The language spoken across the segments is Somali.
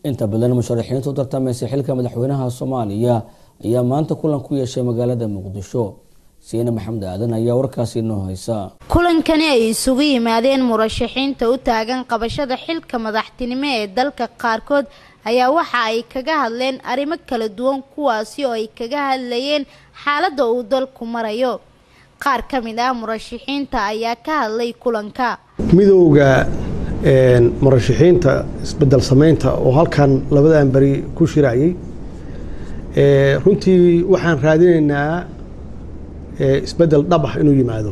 inta badan musharaxiinta u tartamaysa xilka madaxweynaha soomaaliya ayaa maanta kulan ku yeeshay magaalada muqdisho siine maxamed aadan ayaa warkaasi inoo haysa kulankani ay isugu yimaadeen murashaxiinta u taagan qabashada xilka madaxtinimo ee dalka qaarkood ayaa waxa ay kaga hadleen arrimo kala duwan kuwaasi oo ay kaga hadlayeen xaaladda uu dalku marayo qaar ka mid ah murashaxiinta ayaa ka hadlay kulanka midowda murashaxiinta isbedel samaynta oo halkan labadan beri ku shiraayey runtii waxaan raadinaynaa isbedel dhab ah inuu yimaado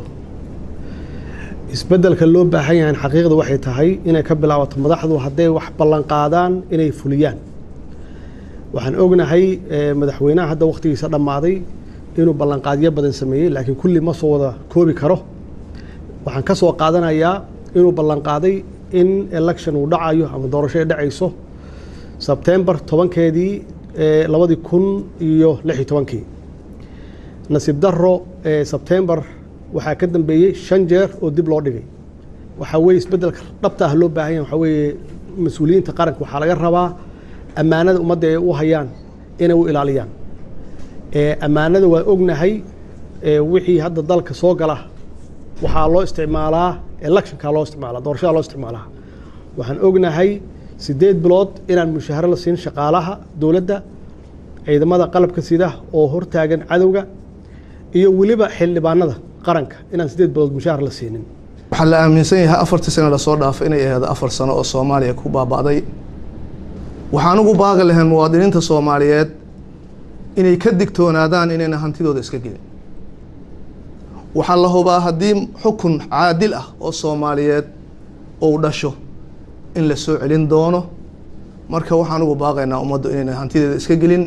isbedelka loo baahan yahay xaqiiqda waxay tahay inay ka bilaabato madaxdu hadday wax ballanqaadaan inay fuliyaan waxaan ognahay madaxweynaha hadda wakhtigiisa dhammaaday inuu ballanqaadyo badan sameeyey laakiin kulli ma soo wada koobi karo waxaan ka soo qaadanayaa inuu ballanqaaday in election uu dhacayo ama doorasho ay dhacayso sebtembar tobankeedii labadii kun iyo lix iyo tobankii nasiib daro sebtembar waxaa ka dambeeyey shan jeer oo dib loo dhigay waxaa weye isbeddelka dhabta ah loo baahan yahay waxaa weeye mas-uuliyiinta qaranka waxaa laga rabaa ammaanada ummadda ay u hayaan inay u ilaaliyaan ammaanada waa ognahay wixii hadda dalka soo gala waxaa loo isticmaalaa electionka loo isticmaalaa doorashada loo isticmaalaa waxaan ognahay siddeed bilood inaan mushaaharo la siin shaqaalaha dowladda ciidamada qalabka sida oo hortaagan cadowga iyo weliba xildhibaanada qaranka inaan siddeed bilood mushaahar la siinin waxaa la aaminsan yahay afartii sano lasoo dhaafay inay ahayd afar sano oo soomaaliya ku baaba'day waxaan ugu baaqi lahayn muwaadiniinta soomaaliyeed inay ka digtoonaadaan inayna hantidooda iska gelin waxaa la hubaa haddii xukun caadil ah oo soomaaliyeed uu dhasho in la soo celin doono marka waxaan ugu baaqaynaa ummaddu inayna hantideeda iska gelin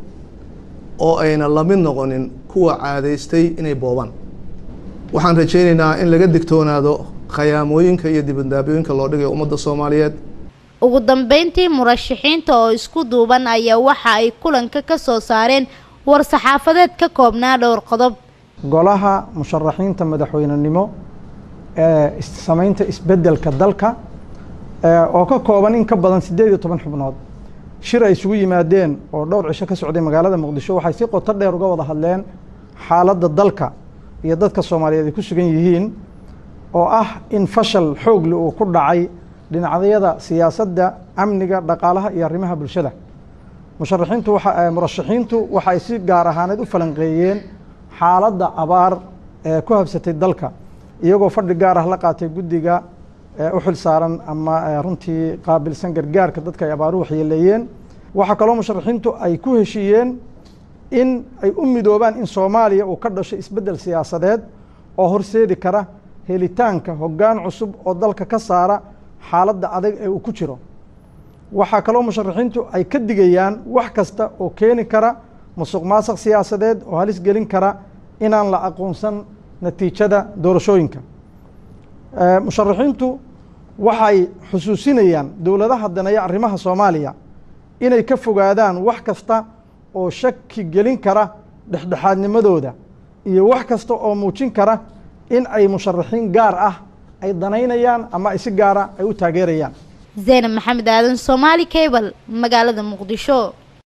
oo ayna lamid noqonin kuwa caadaystay inay boobaan waxaan rajaynaynaa in laga digtoonaado khayaamooyinka iyo dibadaabooyinka loo dhigayo ummadda soomaaliyeed ugu dambeyntii murashaxiinta oo isku duuban ayaa waxa ay kulanka ka soo saareen war-saxaafadeed ka koobnaa dhowr qodob golaha musharaxiinta madaxweynenimo ee samaynta isbeddelka dalka oo ka kooban in ka badan siddeed iyo toban xubnood shir ay isugu yimaadeen oo dhowr cisho ka socday magaalada muqdisho waxay si qoto dheer uga wada hadleen xaaladda dalka iyo dadka soomaaliyeed ay ku sugan yihiin oo ah in fashal xoogle uu ku dhacay dhinacyada siyaasadda amniga dhaqaalaha iyo arrimaha bulshada musharaxiintu waa murashaxiintu waxay si gaar ahaaneed u falanqeeyeen xaaladda abaar ee ku habsatay dalka iyagoo fadhi gaar ah la qaatay guddiga u xil saaran ama runtii qaabilsan gargaarka dadka ay abaaru waxyeeleeyeen waxaa kaloo musharaxiintu ay ku heshiiyeen in ay u midoobaan in soomaaliya uu ka dhasho isbeddel siyaasadeed oo horseedi kara helitaanka hoggaan cusub oo dalka ka saara xaaladda adag ee uu ku jiro waxaa kaloo musharaxiintu ay ka digayaan wax kasta oo keeni kara musuq maasuq siyaasadeed oo halis gelin kara inaan la aqoonsan natiijada doorashooyinka musharaxiintu waxay xusuusinayaan dowladaha daneeya arrimaha soomaaliya inay ka fogaadaan wax kasta oo shaki gelin kara dhexdhexaadnimadooda iyo wax kasta oo muujin kara in ay musharaxiin gaar ah ay danaynayaan ama ay si gaara ay u taageerayaan zaynab maxamed aadan soomaali cable magaalada muqdisho